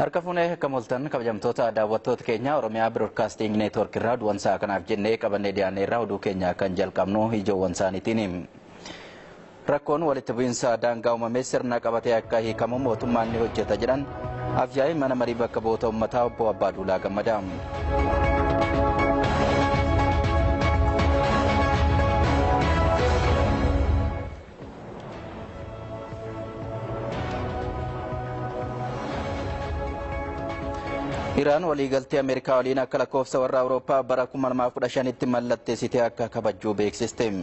Harka fuunee akka moltan kabajamtoota daawwattoota keenya Oromiyaa Biroodkaasting Neetwoork irraa duwansaa kanaaf jennee qabannee dhiyaannee irraa oduu keenya kan jalqabnu ijoowwan isaaniitiin. Rakkoon walitti bu'iinsa daangaa uumamee sirna qabatee akka hiikamu mootummaan ni hojjeta jedhan afyaa'ii mana marii bakka bu'oota uummataa obbo Abbaaduulaa Gammadaa. Iraan waliigaltee Ameerikaa waliin akka lakkoofsa warra Awurooppaa bara 2015tti mallatteessitee akka kabajjuu beeksiste.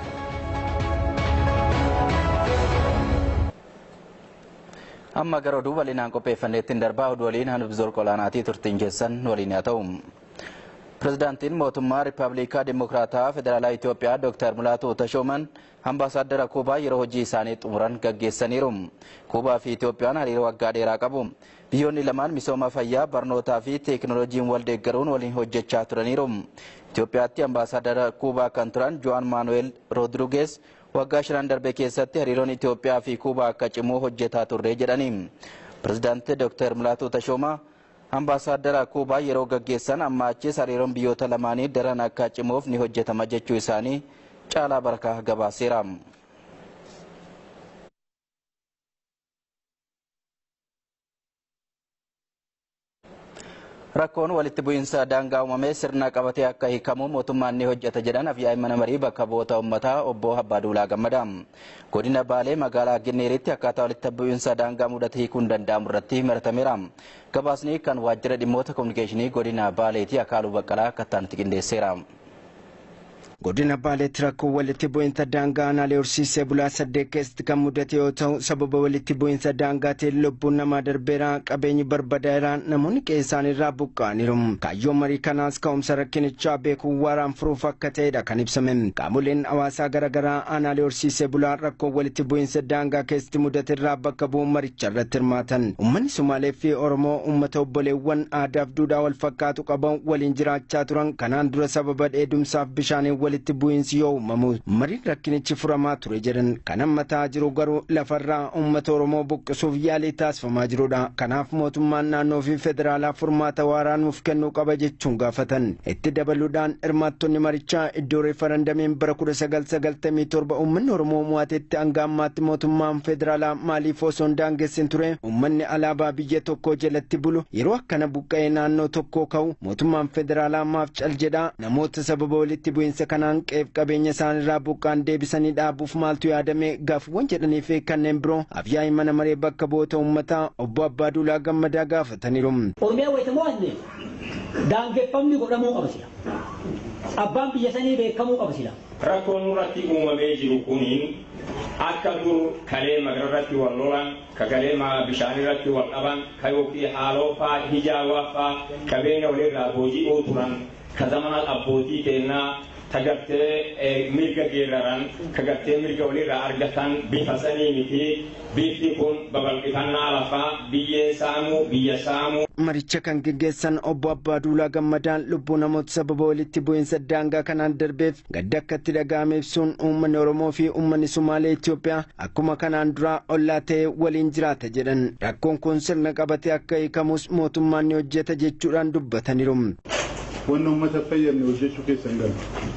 Amma gara oduu bal'inaan qopheeffanneettiin darbaa oduu waliin hanbizor qolaanaatii turtiin keessan waliin haa ta'u. Pirezidaantiin mootummaa Riippaabilikaa Dimokiraataa Federaalaa Itoophiyaa Dr. Mulaatu Tashooman ambaasaadara Kuubaa yeroo hojii isaanii xumuran gaggeessaniiru. Kuubaa fi Itoophiyaan hariiroo waggaa dheeraa qabu. Biyyoonni lamaan misooma fayyaa, barnootaa fi teekinooloojiin wal deeggaruun waliin hojjechaa turaniiru. Itoophiyaatti ambaasaadara Kuubaa kan turan Joan Maanuel Roodirigees waggaa shanan darbe keessatti hariiroon Itoophiyaa fi Kuubaa akka cimu hojjetaa turre jedhani. Pirezidaantii Dr. Mulaatu Tashoomaa ambaasaadara Kuubaa yeroo gaggeessan amma achis hariiroon biyyoota lamaanii daran akka cimuuf ni hojjetama jechuu isaanii caalaa barkaa gabaaseera. Rakkoon walitti bu'iinsa daangaa uumamee sirna qabatee akka hiikamu mootummaan ni hojjeta jedhan afyaa'ii mana marii bakka bu'oota uummataa obbo Abbaaduulaa Gammadaa. Godina Baalee magaalaa Ginneeritti akkaataa walitti bu'iinsa daangaa mudate hiikuun danda'amu irratti maratameera. Gabaasni kan waajjira dhimmoota kominikeeshinii godina Baaleeti Akaaluu Baqqalaa akka ta'anitti qindeesseera. godina baaleetti rakkoo walitti bu'iinsa daangaa aanaalee horsiisee bulaa saddeet keessatti kan mudate yoo ta'u sababa walitti bu'iinsa daangaatiin lubbuun namaa darbeera qabeenyi barbadaa'eera namoonni qe'ee isaaniirraa buqqa'aniiru kaayyoon marii kanaas ka'umsa rakkinichaa beekuu waaraan furuuf akka ta'edha kan ibsame qaamoleen hawaasaa garaagaraa aanaalee horsiisee bulaa rakkoo walitti bu'iinsa daangaa keessatti mudateerraa bakka bu'uun maricha irratti hirmaatan uummanni sumaalee fi oromoo uummata obboleewwan aadaaf duudhaa wal fakkaatu qaban waliin jiraachaa turan kanaan dura sababa dheedumsaaf bishaaniin walitti bu'iinsi yoo uumamu mariin rakkinichi furamaa ture jedhan kan hammataa jiru garuu lafarraa uummata oromoo buqqisuuf yaalii taasifamaa jirudha kanaaf mootummaan naannoo fi federaalaa furmaata waaraa nuuf kennuu qaba jechuun gaafatan itti dabaluudhaan hirmaattonni marichaa iddoo reefarandamiin bara 1997 uummanni oromoo mo'atetti hanga ammaatti mootummaan federaalaa maaliif osoo hin daangessin ture uummanni alaabaa biyya tokkoo jalatti bulu yeroo akkana buqqa'ee naannoo tokkoo ka'u mootummaan federaalaa maaf cal jedhaa namoota sababa walitti bu'iinsa kanaan qeef qabeenya isaanirraa buqqaan deebisanii dhaabuuf maaltu yaadame gaaffiiwwan jedhanii fi kanneen biroo afyaa'ii mana maree bakka bu'oota uummataa obbo Abbaaduulaa Gammadaa gaafataniiru. Oromiyaa wayitamoo anne daangeffamni godhamuu qaba sila. Abbaan biyya sanii beekamuu qaba sila. Rakkoon nurratti uumamee jiru kuniin akka dur kalee magararratti wal lolan ka kalee bishaan irratti wal dhaban ka yookiin haaloo faa hijaawaa faa qabeenya walirraa booji'uu turan ka zamana abbootii kennaa tagartee mirga geeraran kagartee mirga walirraa argatan bifa sanii miti bifti kun babal'ifannaa lafaa biyyee saamuu biyya saamuu. maricha kan geggeessan obbo Abbaaduulaa Gammadaan lubbuu namoota sababa walitti bu'iinsa daangaa kanaan darbeef gadda akka itti dhaga'ame ibsuun uummanni Oromoo fi uummanni Sumaalee Itoophiyaa akkuma kanaan dura ollaa ta'ee waliin jiraata jedhan rakkoon kun sirna qabatee akka hiikamus mootummaan ni hojjeta jechuudhaan dubbataniiru. Wanni uummata fayyadne hojjechuu keessa hin galu.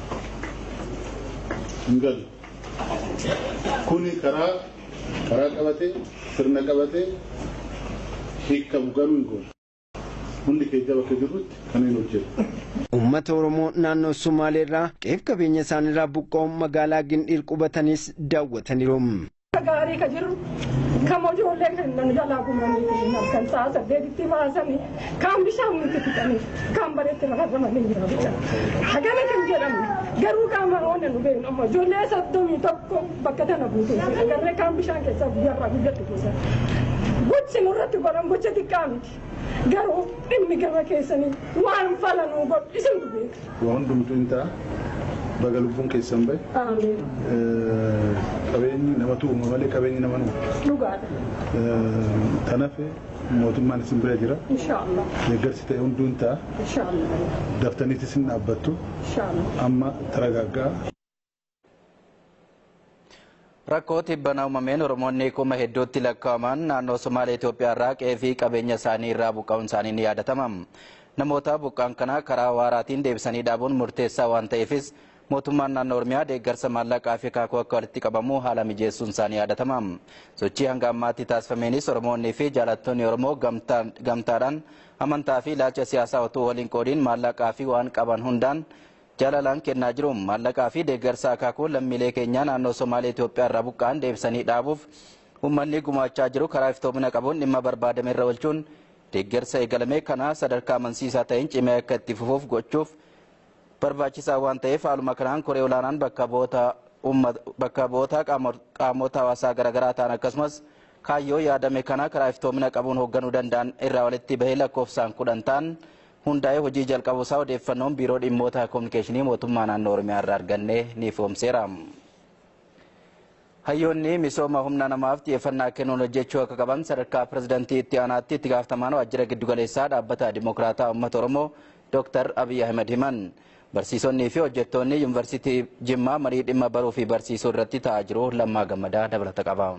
Hin galu. Kuni karaa karaa qabatee sirna qabatee hiikamu garuu hin goonu. hundi keenya bakka jirrutti kanneen hojjetu. Uummata Oromoo naannoo Sumaaleerraa qeef qabeenya isaaniirraa buqqa'uun magaalaa Gindhiir qubatanis daawwataniiru. Gaarii ka jiru kan ijoollee kennan jalaa gumanii kan sa'a saddeetitti baasanii kan bishaan nuti fixanii kan bareetti rafarramanii jira bicha. Hagana kan jedhamu garuu qaama oona nu beeknu amma ijoollee soddomii tokko bakka tana buutu agarree kan bishaan keessaa guyyarraa guyyatti buusan. Gochi nurratti godhan gocha xiqqaa miti. Garuu dhimmi gama keessanii waan falanuu godhu isintu beeka. Waan hundumtuu hin ta'a. Baga lubbuun keessan bahe. Qabeenyi namatu uuma malee qabeenyi nama nuuma. Dhugaadha. Tanafe mootummaan isin bira jira. Inshaallah. Deeggarsi ta'e hunduu hin ta'a. Inshaallah. Daftaniitis isin dhaabbattu. Inshaallah. Amma taragaaggaa Rakkoo tibbanaa uumameen Oromoonni kuma hedduutti lakkaa'aman naannoo Somaalee Itoophiyaa irraa qe'ee fi qabeenya isaanii irraa buqqa'uun isaanii ni yaadatama. Namoota buqqa'an kana karaa waaraatiin deebisanii dhaabuun murteessaa waan ta'eefis mootummaan naannoo Oromiyaa deeggarsa maallaqaa fi akaakuu akka walitti qabamu haala mijeessuun isaanii yaadatama. Sochii hanga ammaatti taasifameenis Oromoonnii fi jaalattoonni Oromoo gamtaadhaan amantaa fi ilaalcha siyaasaa otoo waliin qoodiin maallaqaa fi waan qaban hundaan jaalalaan kennaa jiru. Maallaqaa fi deeggarsa akaakuu lammiilee keenyaa naannoo Somaalee Itoophiyaa irraa buqqa'an deebisanii dhaabuuf uummanni gumaachaa jiru karaa iftoomina qabuun dhimma barbaadame irra oolchuun deeggarsa eegalame kana sadarkaa amansiisaa ta'een cimee akka itti fufuuf gochuuf barbaachisaa waan ta'eef haaluma kanaan koree olaanaan bakka bu'oota qaamota hawaasaa garaagaraa ta'an akkasumas kaayyoo yaadame kana karaa iftoomina qabuun hoogganuu danda'an irraa walitti bahee lakkoofsaan kudhan ta'an hundaa'ee hojii jalqabu isaa odeeffannoon biiroo dhimmoota koominikeeshinii mootummaa naannoo oromiyaa irraa arganne ni ifoomseera. Hayyoonni misooma humna namaaf xiyyeeffannaa kennuun hojjechuu akka qaban sadarkaa pirezidantii itti aanaatti itti gaafatamaan waajjira giddugaleessaa dhaabbata dimokiraataa uummata oromoo Dr. Abiy Ahmed himan. Barsiisonnii fi hojjettoonni yuunivarsiitii Jimmaa marii dhimma baruu fi barsiisuu irratti taa'aa jiru lammaa gammadaa dabalata qaba.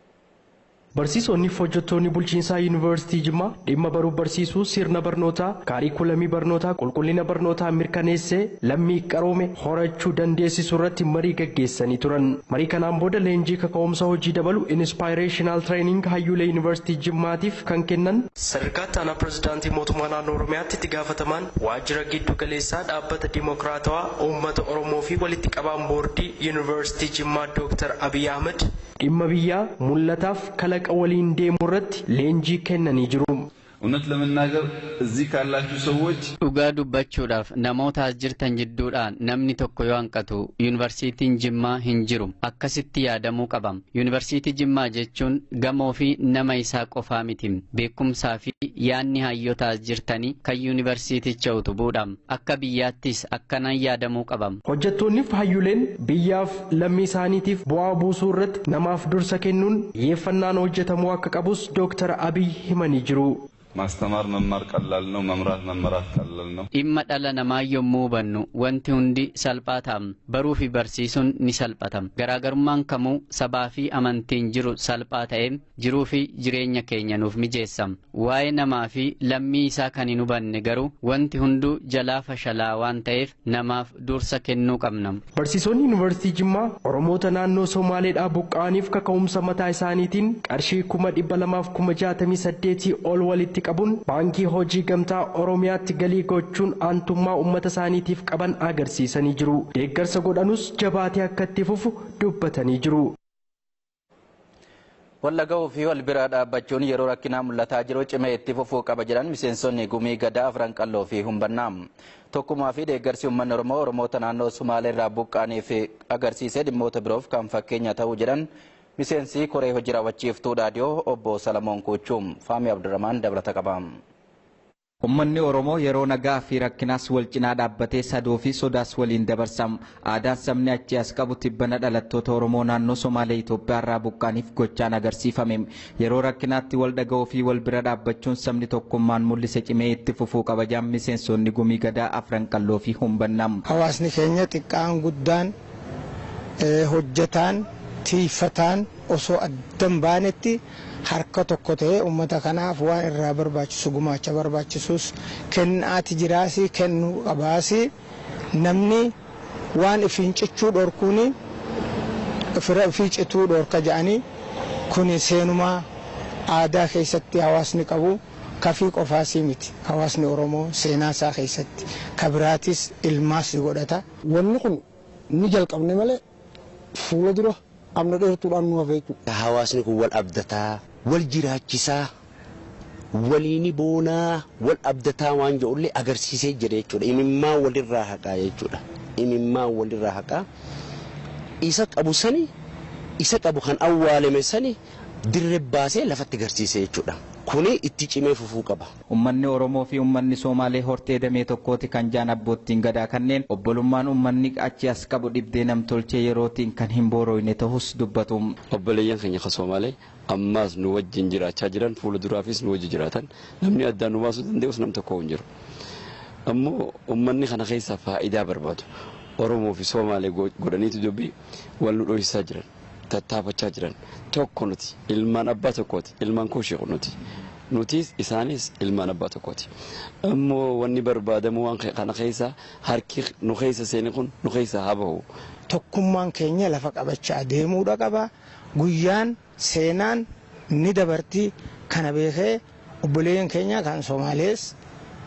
Barsiisonni fi hojjettoonni bulchiinsaa yuunivarsiitii Jimmaa dhimma baruu barsiisuu sirna barnootaa kaariikulamii barnootaa qulqullina barnootaa mirkaneessee lammii qaroome horachuu dandeessisu irratti marii gaggeessanii turan. Marii kanaan booda leenjii kaka'umsa hojii dabalu inspirational training hayyuulee yuunivarsiitii Jimmaatiif kan kennan sadarkaa ittaanaa pirezidaantii mootummaa naannoo Oromiyaatti itti gaafatamaan waajjira giddu galeessaa dhaabbata dimokiraatawaa uummata Oromoo fi walitti qabaan boordii yuunivarsiitii Jimmaa Dr. Abiy Ahmed dhimma biyyaa mul'ataaf kalaqa waliin deemu irratti leenjii kennanii jiru. እውነት ለመናገር እዚህ ካላችሁ ሰዎች dhugaa dubbachuudhaaf namoota as jirtan jidduudhaan namni tokko yoo hanqatu yuunivarsiitiin jimmaa hin jiru akkasitti yaadamuu qaba yuunivarsiitii jimmaa jechuun gamoo fi nama isaa qofaa miti beekumsaa fi yaanni hayyoota as jirtanii kan yuunivarsiiticha utubuudha akka biyyaattis akkanaan yaadamuu qaba. hojjettoonni fi hayyuleen biyyaaf lammii isaaniitiif bu'aa buusuu irratti namaaf dursa kennuun xiyyeeffannaan hojjetamuu akka qabus dooktar abiy himanii jiru. ማስተማር መማር ቀላል ነው፣ መምራት መመራት ቀላል ነው። dhimma dhala namaa yommuu hubannu wanti hundi salphaa ta'a baruu fi barsiisuun ni salphata garaagarummaan kamuu sabaa fi amantiin jiru salphaa ta'e jiruu fi jireenya keenya nuuf mijeessa waa'ee namaa fi lammii isaa kan hin hubanne garuu wanti hunduu jalaa fashalaa waan ta'eef namaaf dursa kennuu qabna. Barsiisonni yuunivarsiitii Jimmaa Oromoota naannoo Somaaleedhaa buqqa'aniif kaka'umsa mataa isaaniitiin qarshii kuma dhibba lamaaf kuma jaatamii saddeetii ol walitti qabuun baankii hojii gamtaa Oromiyaatti galii gochuun aantummaa uummata isaaniitiif qaban agarsiisanii jiru. Deeggarsa godhanus jabaatee akka itti fufu dubbatanii jiru. Wallaga'uu fi wal bira dhaabbachuun yeroo rakkinaa mul'ataa jiru cimee itti fufuu qaba jedhan miseensonni gumii gadaa afran qalloo fi humbannaa. Tokkummaa fi deeggarsi uummanni Oromoo Oromoota naannoo Sumaalee irraa buqqaaniif agarsiisee dhimmoota biroof kan fakkeenya ta'uu jedhan miseensi koree hojii raawwachiiftuu dhaadiyoo obbo Salamoon Kuuchuum Faamii Abdurrahmaan dabalata qaba. Uummanni Oromoo yeroo nagaa fi rakkinaas wal cinaa dhaabbatee sadoo fi sodaas waliin dabarsam. Aadaan sabni achi as qabu tibbana dhalattoota Oromoo naannoo Somaalee Itoophiyaa irraa buqqaaniif gochaan agarsiifame. Yeroo rakkinaatti wal dhaga'uu fi wal bira dhaabbachuun sabni tokkummaan mul'ise cimee itti fufuu qaba jaan miseensonni gumii gadaa afran qalloo fi humbannam. Hawaasni keenya xiqqaan guddaan hojjetaan tiifataan osoo addan baanetti harka tokko ta'ee uummata kanaaf waan irraa barbaachisu gumaacha barbaachisus kennaati jiraasi kennuu qabaasi namni waan ifiin cichuu dhorkuun fira ifii cituu dhorka jedhanii kun seenumaa aadaa keessatti hawaasni qabu kafii qofaasii miti hawaasni oromoo seenaa isaa keessatti kabiraatis ilmaas godhata. Wanni kun ni jalqabne malee fuula dura amna dheertuudhaan nu hafe jechuudha. Hawaasni kun wal abdataa, wal jiraachisaa, waliini boonaa, wal abdataa waan jedhullee agarsiisee jira jechuudha. Imimmaan walirraa haqaa jechuudha. Imimmaan walirraa haqaa. Isa qabu sani, isa qabu kan awwaalame sani dirree baasee lafatti agarsiise jechuudha. Kuni itti cimee fufuu qaba. Uummanni Oromoo fi uummanni Somaalee hortee damee tokkooti kan jaan abboottiin gadaa kanneen obbolummaan uummanni achi as qabu dhibdee namtolchee yerootiin kan hin boorooyne ta'us dubbatu. Obboleeyyan keenya kan Somaalee ammaas nu wajjin jiraachaa jiran fuula duraafis nu wajjin jiraatan namni addaan nu baasuu danda'us nam tokko hin jiru. Ammoo uummanni kana keessaa faayidaa barbaadu. Oromoo fi Somaalee godhaniitu dubbii wal nu dhohisaa jiran. tattaafachaa jiran tokko nuti ilmaan abbaa tokkooti ilmaan koo sheeku nuti nutis isaanis ilmaan abbaa tokkooti ammoo wanni barbaadamu waan kana keessa harki nu keessa seeni kun nu keessa haa bahu. Tokkummaan keenya lafa qabachaa deemuudha qaba guyyaan seenaan ni dabartii kana beekee obboleeyyan keenya kan Somaalees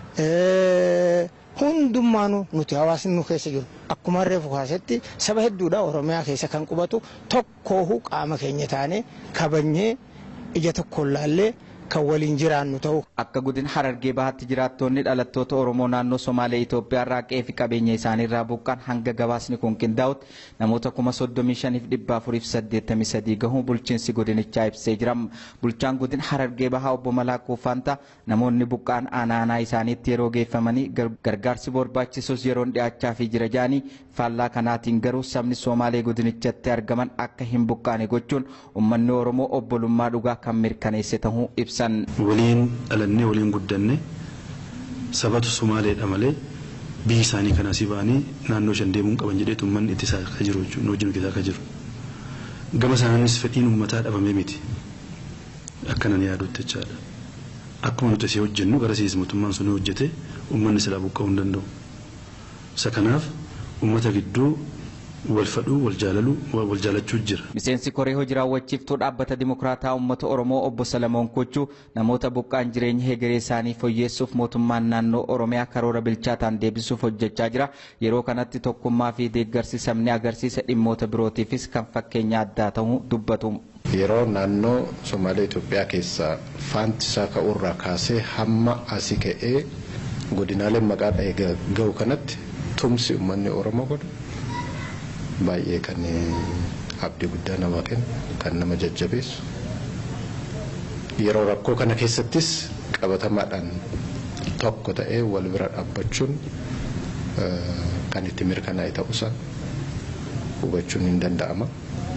hundummaanuu nuti hawaasni nu keessa jiru akkuma reefu kaasetti saba hedduudha oromiyaa keessa kan qubatu tokkoohu qaama keenya taane kabajnee ija tokkoon laallee kan waliin jiraannu ta'u. Akka godina Harargee Bahaatti jiraattonni dhalattoota Oromoo naannoo Somaalee Itoophiyaa irraa qe'ee fi qabeenya isaanii irraa buqqaan hanga gabaasni kun qindaa'utti namoota kuma soddomii shaniif dhibba afuriif saddeettamii sadii gahuu bulchiinsi godinichaa ibsee jira. Bulchaan godina Harargee Bahaa obbo Malaakuu Fanta namoonni buqqaan aanaa isaaniitti yeroo geeffamanii gargaarsi barbaachisus yeroon dhiyaachaa fi jira jaanii faallaa kanaatiin garuu sabni Somaalee godinichatti argaman akka hin buqqaane gochuun uummanni Oromoo obbolummaa dhugaa kan mirkaneesse ta'uu ibsa. ibsan. Waliin dhalannee waliin guddanne sabatu Somaaleedha malee biyyi isaanii kan asii ba'anii naannoo shan deemuun qaban jedhee uummanni itti isaa akka jiru jechuudha wajjin hojjetaa akka jiru. Gama sanaanis fedhiin uummataa dhabamee miti akkanan yaadutti jechaadha. Akkuma nuti asii hojjennu gara siis mootummaan sun hojjete uummanni silaa buqqa'uu hin danda'u. Isa kanaaf uummata gidduu wal fadhuu wal jaalaluu wal jaalachuu jira. Miseensi koree hojii raawwachiiftuu dhaabbata dimokiraataa uummata Oromoo obbo Salamoon Kochuu namoota buqqaan jireenya hegeree isaanii fooyyessuuf mootummaan naannoo Oromiyaa karoora bilchaataan deebisuuf hojjechaa jira. Yeroo kanatti tokkummaa fi deeggarsi sabni agarsiisa dhimmoota birootiifis kan fakkeenya addaa ta'uu dubbatu. Yeroo naannoo Somaalee Itoophiyaa keessaa faantisaa ka'uurraa kaasee hamma asii ka'ee godinaaleen maqaa dha'ee gahu kanatti tumsi uummanni Oromoo godhu baay'ee kan abdii guddaa nama kennu kan nama jajjabeessu yeroo rakkoo kana keessattis qabatamaadhaan tokko ta'ee wal bira dhaabbachuun kan itti mirkanaa'e ta'uusaa hubachuun hin danda'ama.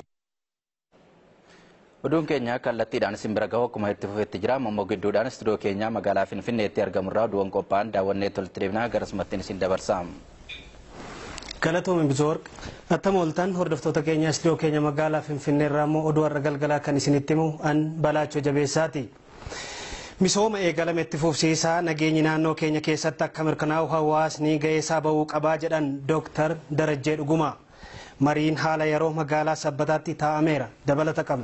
Oduun keenya kallattiidhaan isin bira gahu akkuma itti fufetti jira. Ammoo gidduudhaan istuudiyoo keenya magaalaa Finfinneetti argamurraa oduuwwan qophaa'an daawwannee tolti deebinaa garasumattiin isin dabarsa. Galatoomii Bizoorq attama ooltan hordoftoota keenya istiidiyoo keenya magaalaa Finfinnee irraa immoo oduu har'a galgalaa kan isinitti himu an balaachoo jabeessaati. Misooma eegalame itti fufsiisaa nageenyi naannoo keenya keessatti akka mirkanaa'u hawaasni ga'eesaa bahuu qabaa jedhan Dooktar Darajjee Dhuguma. Mariin haala yeroo magaalaa Sabbataatti taa'ameera dabalata qabna.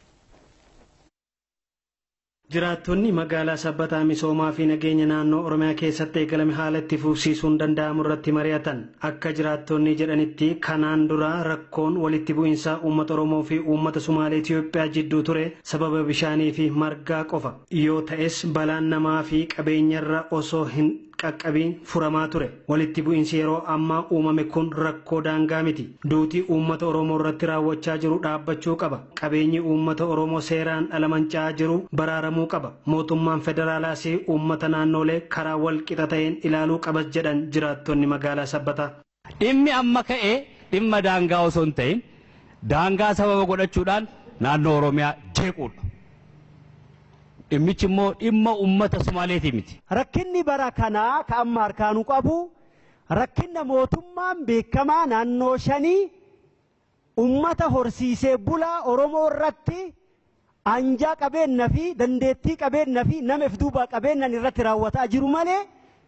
Jiraattonni magaalaa sabbataa misoomaa fi nageenya naannoo Oromiyaa keessatti eegalame haala itti fufsiisuun danda'amu irratti mari'atan akka jiraattonni jedhanitti kanaan dura rakkoon walitti bu'iinsa uummata Oromoo fi uummata Sumaalee Itoophiyaa jidduu ture sababa bishaanii fi margaa qofa yoo ta'es balaan namaa fi qabeenyarra osoo hin qaqqabiin furamaa ture walitti bu'iinsi yeroo ammaa uumame kun rakkoo daangaa miti duutii uummata oromoo irratti raawwachaa jiru dhaabbachuu qaba qabeenyi uummata oromoo seeraan dhala manca'aa jiru baraaramuu qaba mootummaan federaalaas uummata naannolee karaa wal qixa ta'een ilaaluu qabas jedhan jiraattonni magaalaa sabbataa. dhimmi amma ka'e dhimma daangaa osoo hin ta'in daangaa sababa godhachuudhaan naannoo oromiyaa jeequudha. dhimmichi immoo dhimma uummata Sumaaleetii miti. Rakkinni bara kanaa ka amma harkaanuu qabu rakkinna mootummaan beekamaa naannoo shanii uummata horsiisee bulaa Oromoo irratti anjaa qabeenna fi dandeettii qabeenna fi nama if duubaa qabeennan irratti raawwataa jiru malee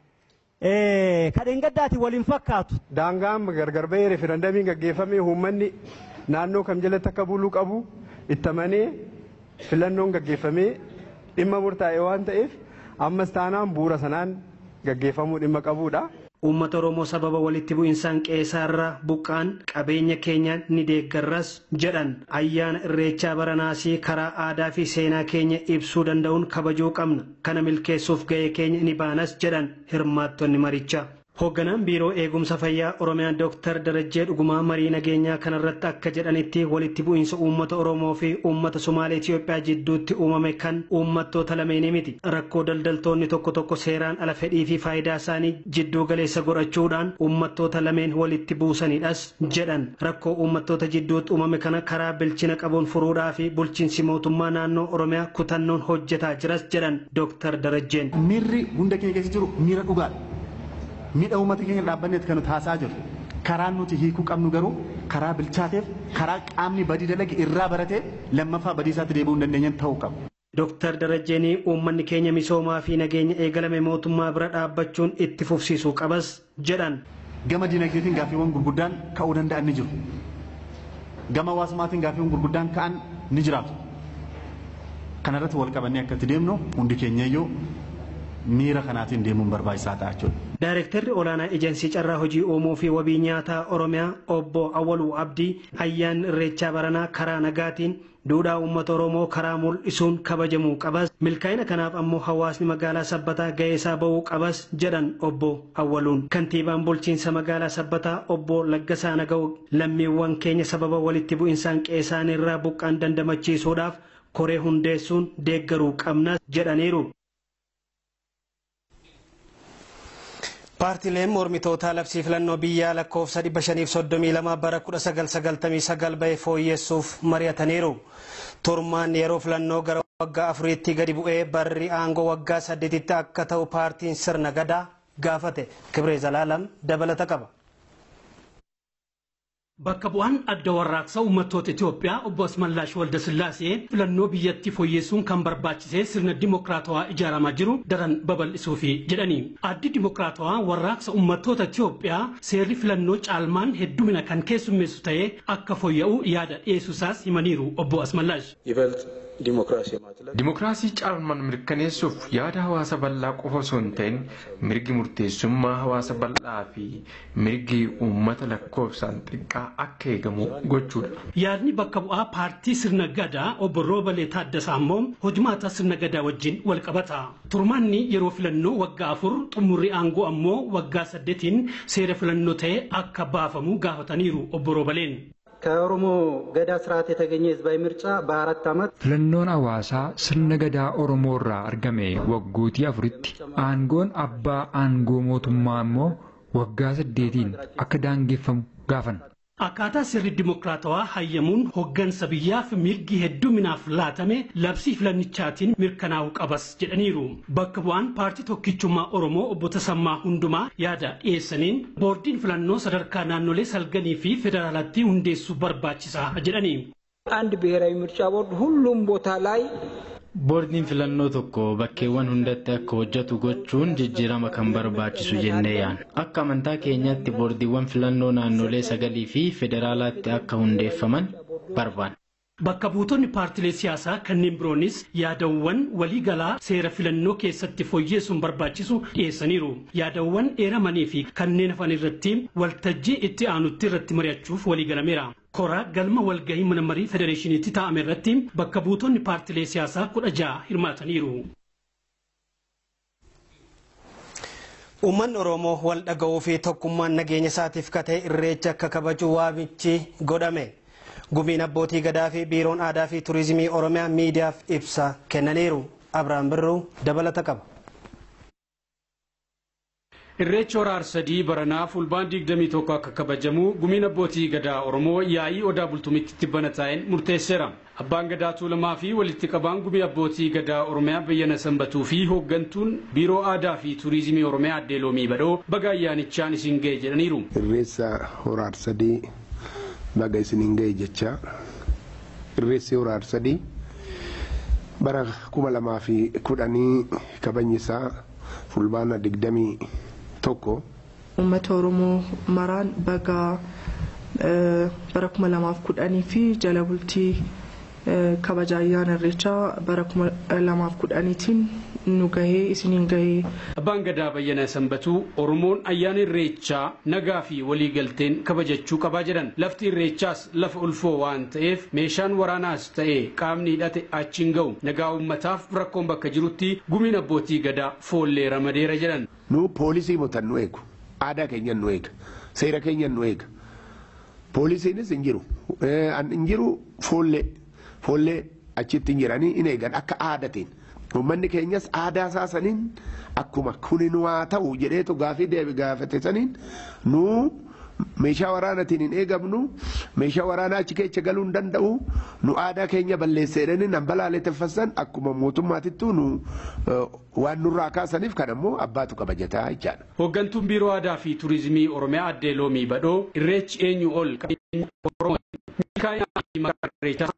kadheen gaddaati waliin fakkaatu. Daangaan gargar bahee referendamiin gaggeeffamee uummanni naannoo kam jalatti akka buluu qabu ittamanii filannoon gaggeeffamee dhimma murtaa'e waan ta'eef ammas taanaan bu'uura sanaan gaggeeffamuu dhimma qabuudha. Uummata Oromoo sababa walitti bu'insaan qeessaarraa buqqaan qabeenya keenya ni deeggarras jedhan ayyaana irreechaa baranaasii karaa aadaa fi seenaa keenya ibsuu danda'uun kabajuu qabna kana milkeessuuf ga'ee keenya ni baanas jedhan hirmaattonni marichaa. Hoogganaan biiroo eegumsa fayyaa Oromiyaa Dooktar Darajjee Dhugumaa marii nageenyaa kanarratti akka jedhanitti walitti bu'iinsa uummata Oromoo fi uummata Sumaalee Itoophiyaa jidduutti uumame kan uummattoota lameenii miti. Rakkoo daldaltoonni tokko tokko seeraan ala fedhii fi faayidaa isaanii jidduu galeessa godhachuudhaan uummattoota lameen walitti buusanidhas jedhan. Rakkoo uummattoota jidduutti uumame kana karaa bilchina qabuun furuudhaa fi bulchiinsi mootummaa naannoo Oromiyaa kutannoon hojjetaa jiras jedhan Dooktar Darajjeen. Miirri hunda keenya keessa jiru miira dhugaadha. miidha uummata keenya dhaabbanneeti kan nuti haasaa jirru karaan nuti hiikuu qabnu garuu karaa bilchaateef karaa qaamni badii dalage irraa baratee lammaffaa badii isaatti deebi'uu hin dandeenye ta'uu qaba. Dooktar Darajjeenii uummanni keenya misoomaa fi nageenya eegalame mootummaa bira dhaabbachuun itti fufsiisuu qabas jedhan. Gama dinagdeetiin gaaffiiwwan gurguddaan ka'uu danda'an ni jiru. Gama hawaasummaatiin gaaffiiwwan gurguddaan ka'an ni jiraatu. Kanarratti wal qabannee akka itti deemnu hundi keenyayyuu miira kanaatiin deemuun barbaachisaa ta'a jechuudha. Daayirektarri olaanaa ejensii carraa hojii uumuu fi wabii nyaataa Oromiyaa obbo Awwaluu Abdii ayyaanni irreechaa baranaa karaa nagaatiin duudhaa uummata Oromoo karaa mul'isuun kabajamuu qabas milkaa'ina kanaaf ammoo hawaasni magaalaa sabbataa ga'ee isaa ba'uu qabas jedhan obbo Awwaluun. Kantiibaan bulchiinsa magaalaa sabbataa obbo Laggasaa Naga'u lammiiwwan keenya sababa walitti bu'insaan qe'ee irraa buqqaan dandamachiisuudhaaf koree hundeessuun deeggaruu qabnas jedhaniiru. Paartileen mormitootaa labsii filannoo biyyaa lakkoofsa 532 bara 1999 bahe fooyyessuuf mari'ataniiru. Turmaan yeroo filannoo gara waggaa afuriitti gadi bu'ee barri aangoo waggaa saddeetitti akka ta'u paartiin sirna gadaa gaafate. Kibree Zalaalam dabalata qaba. Bakka bu'aan adda warraaqsa uummattoota Itoophiyaa obbo Asmallaash Waldasillaasee filannoo biyyattii fooyyessuun kan barbaachisee sirna dimokiraatawaa ijaaramaa jiru daran babal'isuufi jedhani. Addi dimokiraatawaa warraaqsa uummattoota Itoophiyaa seerri filannoo caalmaan heddumina kan keessummeessu ta'ee akka fooyya'u yaada dhiyeessuusaas himaniiru obbo Asmallaash. Dimookiraasii caalmaan mirkaneessuuf yaada hawaasa bal'aa qofa osoo hin ta'in mirgi murteessummaa hawaasa bal'aa fi mirgi uummata lakkoofsaan xiqqaa akka eegamu gochuudha. Yaadni bakka bu'aa paartii sirna gadaa obbo Roobalee Taaddasaa ammoo hojumaata sirna gadaa wajjin wal qabata. Turmaanni yeroo filannoo waggaa afur xumurri aangoo ammoo waggaa saddeetiin seera filannoo ta'ee akka baafamu gaafataniiru obbo Roobaleen. ከኦሮሞ ገዳ ስርዓት የተገኘ ህዝባዊ ምርጫ በአራት ዓመት Filannoon hawaasaa sirna gadaa Oromoo irraa argame waggootii afuritti aangoon abbaa aangoo mootummaa immoo waggaa saddeetiin akka daangeffamu gaafan. Akkaataa sirri dimokiraatawaa hayyamuun hoggansa biyyaaf mirgi hedduminaaf laatame labsii filannichaatiin mirkanaa'uu qabas jedhaniiru. Bakka bu'aan paartii tokkichummaa Oromoo obbo Tasammaa Hundumaa yaada dhiyeessaniin boordiin filannoo sadarkaa naannolee salganii fi federaalatti hundeessuu barbaachisaa jedhani. አንድ ብሔራዊ ምርጫ ቦርድ ሁሉም ቦታ ላይ Boordiin filannoo tokko bakkeewwan hundatti akka hojjetu gochuun jijjiirama kan barbaachisu jennee yaadna. Akka amantaa keenyaatti boordiiwwan filannoo naannolee sagalii fi federaalaatti akka hundeeffaman barbaanna. Bakka buutonni paartilee siyaasaa kanneen biroonis yaadawwan waliigalaa seera filannoo keessatti fooyyeessuun barbaachisu dhiyeessaniiru. Yaadawwan eeramanii fi kanneen hafan irratti waltajjii itti aanutti irratti mari'achuuf waliigalameera. Koraa galma walgahii mana marii federeeshiniitti taa'ame irratti bakka buutonni paartilee siyaasaa kudha ja'a hirmaataniiru. Uummanni Oromoo wal dhaga'uu fi tokkummaan nageenya isaatiif katee irreecha akka kabaju waamichi godhame. Gumiin abbootii gadaa fi biiroon aadaa fi turizimii Oromiyaa miidiyaaf ibsa kennaniiru. Abiraan Birruu dabalata qaba. Irreecha hora arsadii baranaa fulbaan 21 akka kabajamu gumiin abbootii gadaa Oromoo yaa'ii odaa bultumitti tibbana taa'een murteesseera. Abbaan gadaa tuulamaa fi walitti qabaan gumii abbootii gadaa Oromiyaa bayyana sanbatuu fi hooggantuun biiroo aadaa fi turizimii Oromiyaa addee loomii badhoo baga ayyaanichaan isin ga'e jedhaniiru. Irreessa hora arsadii baga isiniin ga'e jecha irreessi hora arsadii bara kuma lamaa fi kudhanii kabajni isaa fulbaana digdamii tokko uummata oromoo maraan baga bara kuma lamaaf kudhanii fi jala bultii kabaja ayyaana irreechaa bara kuma lamaaf kudhaniitiin nu gahee isiniin gahee. Abbaan gadaa bayyana sanbatuu Oromoon ayyaana irreechaa nagaa fi waliigalteen kabajachuu qabaa jedhan lafti irreechaas lafa ulfoo waan ta'eef meeshaan waraanaas ta'e qaamni hidhate achiin ga'u nagaa uummataaf rakkoon bakka jirutti gumiin abbootii gadaa foollee ramadeera jedhan. nu poolisii motan nu eegu aadaa keenyan nu eega seera keenyan nu eega poolisiinis hin jiru hin jiru foollee foollee achitti hin jiranii hin eegan akka aadatiin uummanni keenyas aadaa isaa saniin akkuma kuni nu haa ta'u jedheetu gaafii deebi gaafate saniin nu meeshaa waraanaatiin hin eegamnu meeshaa waraanaa achi keessa galuu hin danda'u nu aadaa keenya balleesseedhani nan balaaleffatan akkuma mootummaatittuu nu waan nurraa kaasaniif kan ammoo abbaatu kabajataa jechaadha. Hooggantuun biiroo aadaa fi turizimii Oromiyaa addee Loomii Badhoo irreechi eenyu ol qabeenya Oromoo milkaa'inaa fi maqaa irreechaa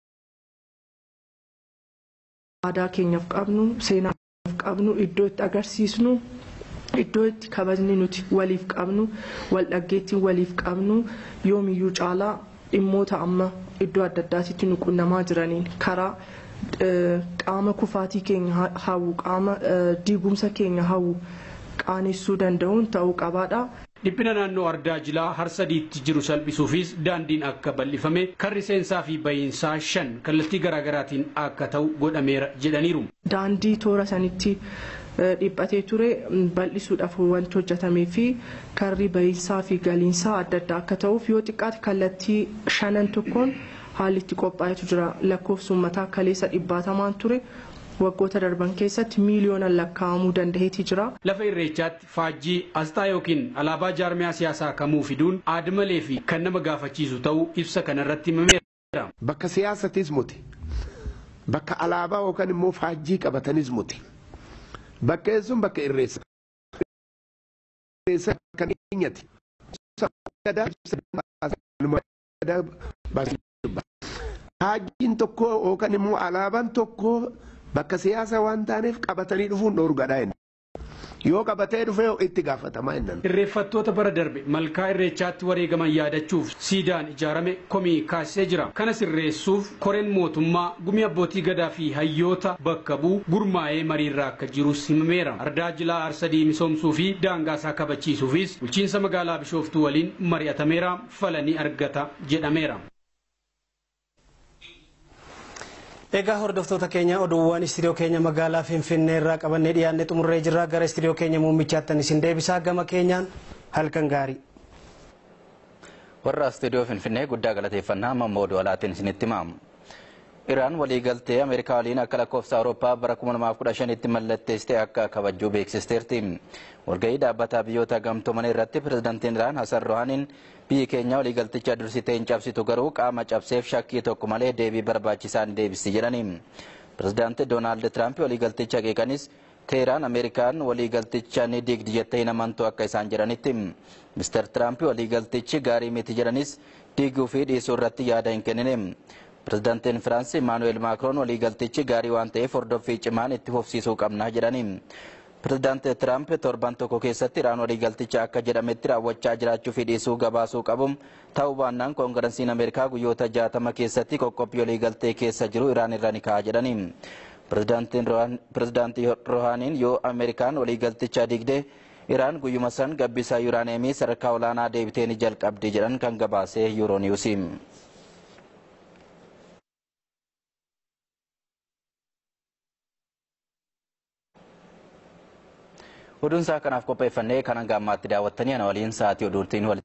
aadaa keenyaaf qabnu seenaa qabnu iddoo itti agarsiisnu iddoo itti kabajni nuti waliif qabnu wal dhaggeettiin waliif qabnu yoomiyyuu caalaa dhimmoota amma iddoo adda addaatitti nu qunnamaa jiraniin karaa qaama kufaatii keenya hawwu qaama diigumsa keenya hawwu qaanessuu danda'uun ta'uu qabaadha. Dhiphina naannoo ardaa jilaa harsadiitti jiru salphisuufis daandiin akka bal'ifame karri seensaa fi bahiinsaa shan kallattii garaagaraatiin akka ta'u godhameera jedhaniiru. Daandii toora sanitti dhiphatee ture bal'isuudhaaf wanti hojjetamee fi karri bahiinsaa fi galiinsaa adda addaa akka ta'uuf yoo xiqqaate kallattii shanan tokkoon haalli itti qophaa'etu jira lakkoofsi uummataa kaleessa dhibbaatamaan ture. waggoota darban keessatti miiliyoonaan lakkaa'amuu danda'eeti jira. Lafa irreechaatti faajjii asxaa yookiin alaabaa jaarmiyaa siyaasaa kamuu fiduun aadmalee fi kan nama gaafachiisu ta'uu ibsa kanarratti himameera. Bakka siyaasatis muti. Bakka alaabaa yookaan immoo faajjii qabatanis muti. Bakka sun bakka irreessa. Irreessa kan eenyati. Faajjiin tokko yookaan immoo alaabaan tokko bakka siyaasa waan taaneef qabatanii dhufuun dhoorgadha inni. Yoo qabatee dhufe itti gaafatamaa inni. Irreeffattoota bara darbe malkaa irreechaatti wareegaman yaadachuuf siidaan ijaarame komii kaasisee jira. Kana sirreessuuf koreen mootummaa gumii abbootii gadaa fi hayyoota bakka bu'u gurmaa'ee mariirraa akka jirus himameera. Ardaa jilaa arsadii misoomsuu fi daangaasaa kabachiisuufis bulchiinsa magaalaa Bishooftuu waliin mari'atameera falanii argata jedhameera. Egaa hordoftoota keenya oduuwwan istiidiyoo keenya magaalaa Finfinnee irraa qabannee dhiyaannee xumurree jirra gara istiidiyoo keenya muummichaattan isin deebisaa gama keenyaan halkan gaarii. Warra istiidiyoo Finfinnee guddaa galateeffannaa mammoo oduu alaatiin isinitti himamu. Iraan waliigaltee Ameerikaa waliin akka lakkoofsa Awurooppaa bara 2015tti mallatteessitee akka kabajjuu beeksisteerti. Walgahii dhaabbataa biyyoota gamtoomanii irratti pirezidaantiin Iraan Hasan Rohaaniin biyyi keenya waliigalticha dursitee hin cabsitu garuu qaama cabseef shakkii tokko malee deebii barbaachisaan deebisi jedhani. Pirezidaantii Doonaald Tiraamp waliigalticha qeeqanis Teeraan Ameerikaan waliigalticha ni diigdi jettee hin amantu akka isaan jedhanitti. Mister Tiraamp waliigaltichi gaarii miti jedhanis diiguu fi dhiisuu irratti yaada hin kennine. Pirezidaantiin Firaansi Imaanuweel Maakroon waliigaltichi gaarii waan ta'eef hordoffii cimaan itti fufsiisuu qabna jedhani. Pirezidaantii Tiraamp torban tokko keessatti Iraan waliigalticha akka jedhametti raawwachaa jiraachuu fi dhiisuu gabaasuu qabu. Ta'uu baannaan koongiransiin Ameerikaa guyyoota jaatama keessatti qoqqobbii waliigaltee keessa jiru Iraan irra ni ka'a jedhani. Pirezidaantii Rohaaniin yoo Ameerikaan waliigalticha diigde Iraan guyyuma san gabbisaa yuuraaneemii sadarkaa olaanaa deebitee ni jalqabdi jedhan kan gabaasee yuurooniwusi. Oduun isaa kanaaf qopheeffannee kan hanga ammaatti daawwattanii ana waliin sa'aatii oduutiin walitti